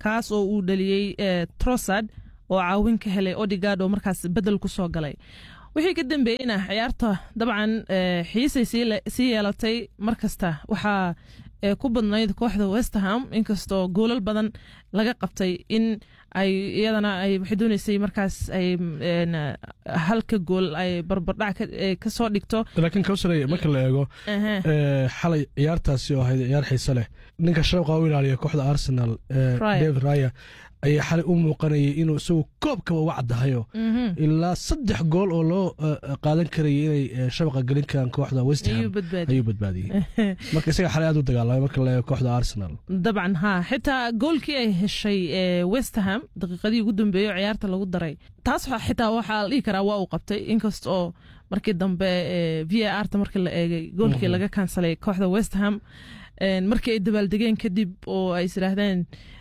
kaas oo uu dhaliyey trosad oo caawin ka helay odigard oo markaas bedel ku soo galay wixii ka dambeeyeyna ciyaarta dabcan xiisay sii yeelatay mar kasta waxaa ku badnayd kooxda westerham inkastoo goolal badan laga qabtay in ay iyadana ay waxay dooneysay markaas ay halka gool ay barbardhac kasoo dhigto laakiin kawsare marka la eego xalay ciyaartaasi oo ahayd ciyaar xiise leh ninka shawqa u ilaaliya kooxda arsenal david raya ayaa xalay u muuqanayay inuu isagu koobkaba uga caddahayo ilaa saddex gool oo loo qaadan karayay inay shabaqa gelin karaan kooxda westham ayuu badbaadiyey marka isaga xalay aad u dagaalamay marka la eego kooxda arsenal dabcan ha xitaa goolkii ay heshay westham daqiiqadii ugu dambeeyo ciyaarta lagu daray taas xitaa waxaa la dhihi karaa waa uu qabtay inkasta oo markii dambe v a r ta markii la eegay goolkii laga kansalay kooxda westham markii ay dabaaldegeen kadib oo ay is idhaahdeen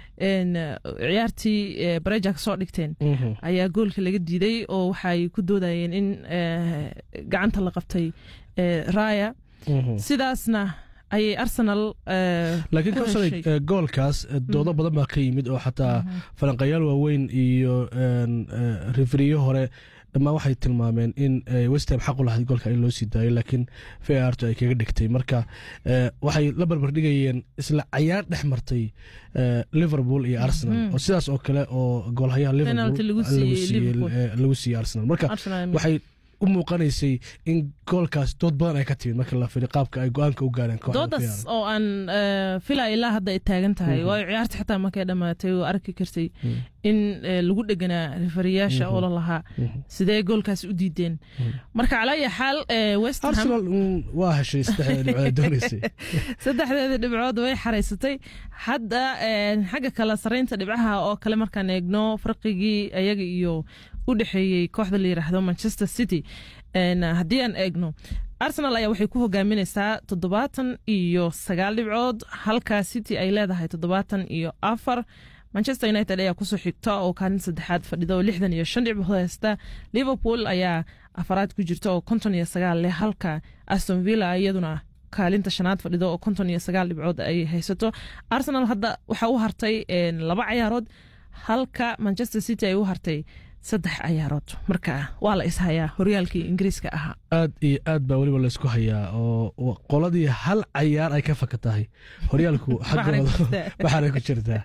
ciyaartii bareja ka soo dhigteen ayaa goolka laga diiday oo waxay ku doodayeen in gacanta la qabtay raya sidaasna ayay arsenal laakiin kawsare goolkaas doodo badan baa ka yimid oo xataa falanqayaal waaweyn iyo rifriyo hore dhammaan waxay tilmaameen in westham xaq u lahayd goolka in loo sii daayo laakiin v artu ay kaga dhigtay marka waxay la barbardhigayeen isla cayaar dhex martay liverpool iyo arsenal oo sidaas oo kale oo goolhayaha liverpool lagu siiyey arsenal marka waxay u muuqanaysay in goolkaas dood badan ay ka timid marka la fili qaabka ay go-aanka u gaareen doodaas oo aan fila ilaa hadda ay taagan tahay waayo ciyaarta xitaa markay dhammaatay oo arki kartay in lagu dheganaa rifariyaasha oo la lahaa sidee goolkaas u diideen marka calaya xaal arsenal waa heshay saddexdeeda dhibcood doonaysay saddexdeeda dhibcood way xaraysatay hadda xagga kale saraynta dhibcaha oo kale markaan eegno farqigii ayaga iyo u dhexeeyey kooxda la yiraahdo manchester city haddii aan eegno arsenal ayaa waxay ku hogaaminaysaa toddobaatan iyo sagaal dhibcood halka city ay leedahay toddobaatan iyo afar manchester united ayaa kusoo xigta oo kaalin saddexaad fadhida oo lixdan iyo shan dhibcood haysta liverpool ayaa afaraad ku jirta oo konton iyo sagaal leh halka aston villa iyaduna kaalinta shanaad fadhido oo konton iyo sagaal dhibcood ay haysato arsenal hadda waxaa u hartay laba cayaarood halka manchester city ay u hartay saddex cayaarood marka waa la ishayaa horyaalkii ingiriiska ahaa aad iyo aad baa weliba laysku hayaa oo qoladii hal cayaar ay ka faka tahay horyaalku xaggoodawaxaanay ku jirtaa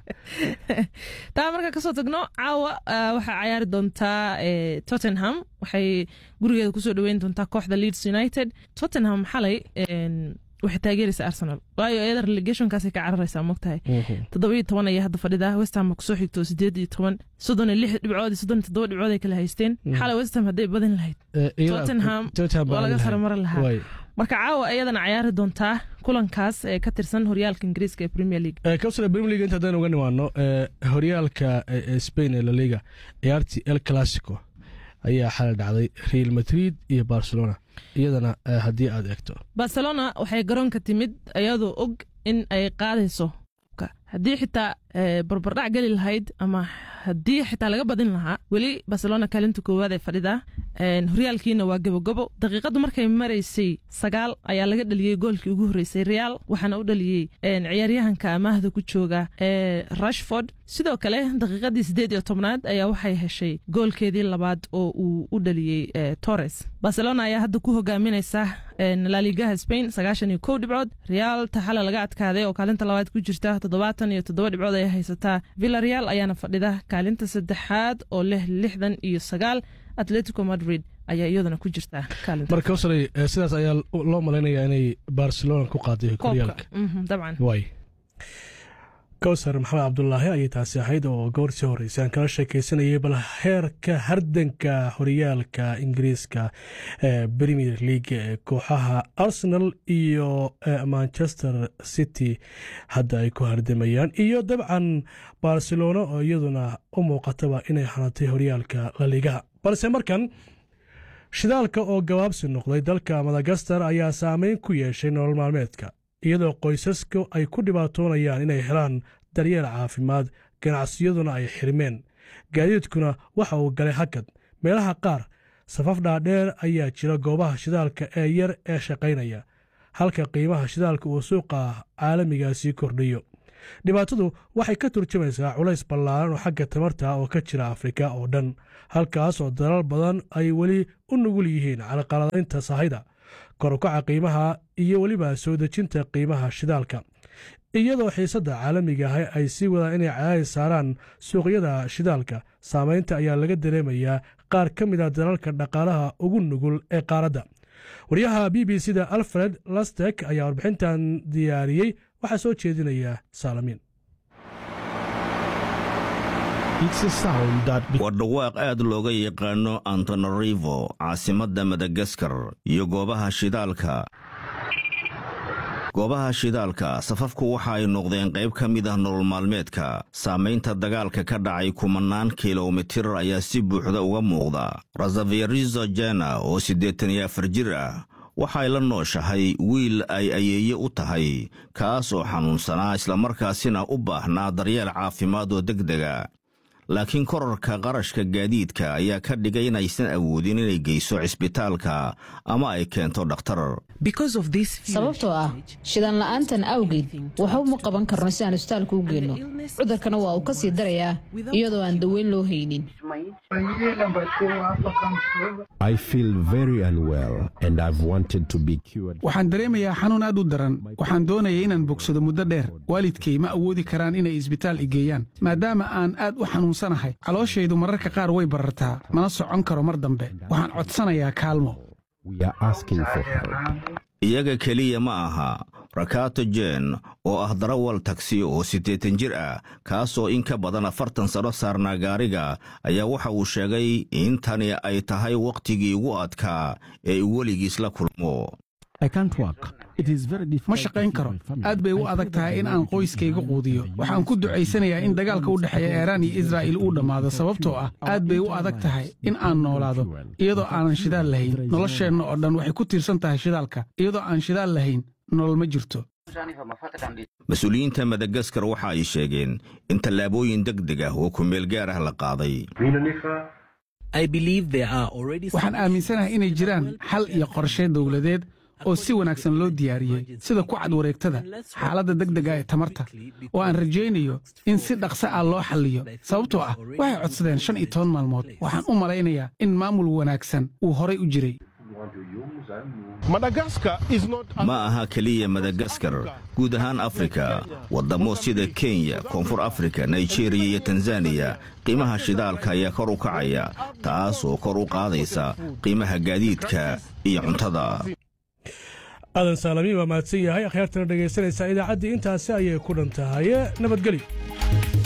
taa marka kasoo tagno caawa waxaa cayaari doontaa tottenham waxay gurigeeda kusoo dhaweyn doontaa kooxda leeds united tottenham xalay waxay taageeraysa arsenal waayo iyada relegationkaasay ka cararaysaa mogtahay toddobiyo toban ayaa hadda fadhida westham kusoo xigto sideed iyo toban soddon iyo lix dhibcood iyo soddon iyo toddoba dhibcood ay kala haysteen xalay westham hadday badin lahayd tottenham waa laga saramaran lahaa marka caawa iyadana cayaari doontaa kulankaas ee ka tirsan horyaalka ingiriiska ee premier league kawsare premier league inta haddaan uga nimaano horyaalka spain ee la liga ciyaartii el clasico ayaa xalay dhacday real madrid iyo barcelona iyadana haddii aad eegto barcelona waxay garoonka timid iyadoo og in ay qaadayso haddii xitaa barbardhac geli lahayd ama haddii xitaa laga badin lahaa weli barcelona kaalinta koowaad ee fadhidaa horyaalkiina waa gabogabo daqiiqadu markay maraysay sagaal ayaa laga dhaliyey goolkii ugu horreysay real waxaana u dhaliyey ciyaaryahanka amaahda ku jooga ee rashford sidoo kale daqiiqadii siddeed iyo tobnaad ayaa waxay heshay goolkeedii labaad oo uu u dhaliyey torres barcelona ayaa hadda ku hogaaminaysa laligaha spain sagaashan iyo kow dhibcood real taxala laga adkaaday oo kaalinta labaad ku jirta toddobaatan iyo toddoba dhibcood ayay haysataa villareal ayaana fadhida kaalinta saddexaad oo leh lixdan iyo sagaal atletico madrid ayaa iyaduna ku jirta marka kawsaray sidaas ayaa loo malaynayaa inay barcelona ku qaaday horyaalka dabcan way kawsar maxamed cabdulaahi ayay taasi ahayd oo goor sii horreysay aan kala sheekaysanayay bal heerka hardanka horyaalka ingiriiska ee premier league ee kooxaha arsenal iyo manchester city hadda ay ku hardamayaan iyo dabcan barcelona oo iyaduna u muuqataba inay hanatay horyaalka laligaha balse markan shidaalka oo gabaabsi noqday dalka madagaskar ayaa saameyn ku yeeshay nolol maalmeedka iyadoo qoysasku ay ku dhibaatoonayaan inay helaan daryeel caafimaad ganacsiyaduna ay xirmeen gaadiidkuna waxa uu galay hakad meelaha qaar safaf dhaadheer ayaa jira goobaha shidaalka ee yar ee shaqaynaya halka qiimaha shidaalka uu suuqa caalamigaasii kordhiyo dhibaatadu waxay ka turjumaysaa culays ballaaran oo xagga tamarta oo ka jira afrika oo dhan halkaas oo dalal badan ay weli u nugul yihiin calaqaladaynta sahayda korukaca qiimaha iyo weliba soo dejinta qiimaha shidaalka iyadoo xiisadda caalamiga ah ay sii wadaan inay cadaadis saaraan suuqyada shidaalka saamaynta ayaa laga dareemayaa qaar ka mid a dalalka dhaqaalaha ugu nugul ee qaaradda waryaha b b c da alfred lastek ayaa warbixintan diyaariyey waxaa soo jeedinaya saalamin waa dhawaaq aad looga yaqaano antonarivo caasimadda madagaskar iyo goobaha shidaalka goobaha shidaalka safafku waxa ay noqdeen qayb ka mid ah nolol maalmeedka saamaynta dagaalka ka dhacay kumannaan kilomitir ayaa si buuxda uga muuqda rasaverizo jena oo siddeetan iyo afar jir ah waxay la nooshahay wiil ay ayeeye u tahay kaas oo xanuunsanaa islamarkaasina u baahnaa daryeel caafimaad oo degdega laakiin korarka qarashka gaadiidka ayaa ka dhigay inaysan awoodin inay geyso cisbitaalka ama ay keento dhakhtar sababtoo ah shidaan la'aantan awgeed waxba ma qaban karno si aan isbitaalka u geenno cudurkana waa uu ka sii darayaa iyadoo aan daweyn loo haynin waxaan dareemayaa xanuun aad u daran waxaan doonaya inaan bogsado muddo dheer waalidkay ma awoodi karaan inay isbitaal igeeyaan maadaama aan aad u xanuunsanahay calooshaydu mararka qaar way barartaa mana socon karo mar dambe waxaan codsanayaa kaalmo iyaga keliya ma aha rakato jen oo ah darawal tagsi oo siddeetan jir ah kaasoo in ka badan afartan sano saarnaa gaariga ayaa waxa uu sheegay in tani ay tahay wakhtigii ugu adkaa ee uu weligiis la kulmo ma shaqayn karo aad bay u adag tahay in aan qoyskayga quudiyo waxaan ku ducaysanayaa in dagaalka u dhexeeya eeraan iyo israa'iil uu dhammaado sababtoo ah aad bay u adag tahay in aan noolaado iyadoo aanan shidaal lahayn nolosheenna oo dhan waxay ku tiirsan tahay shidaalka iyadoo aan shidaal lahayn nolol ma jirto mas-uuliyiinta madagaskar waxa ay sheegeen in tallaabooyin deg deg ah oo kumeel gaar ah la qaaday waxaan aaminsanahay inay jiraan xal iyo qorshe dowladeed oo si wanaagsan loo diyaariyey sida ku cad wareegtada xaaladda degdega ee tamarta oo aan rajaynayo in si dhaqsa ah loo xalliyo sababtoo ah waxay codsadeen shan iyo toban maalmood waxaan u malaynayaa in maamul wanaagsan uu horay u jiray ma aha keliya madagaskar guud ahaan afrika waddamo sida kenya koonfur afrika nigeriya iyo tanzaniya qiimaha shidaalka ayaa kor u kacaya taas oo kor u qaadaysa qiimaha gaadiidka iyo cuntada aadan saalamiin waa mahadsan yahay akhyaartana dhegaysanaysaa idaacaddii intaasi ayay ku dhan tahay nabadgelyo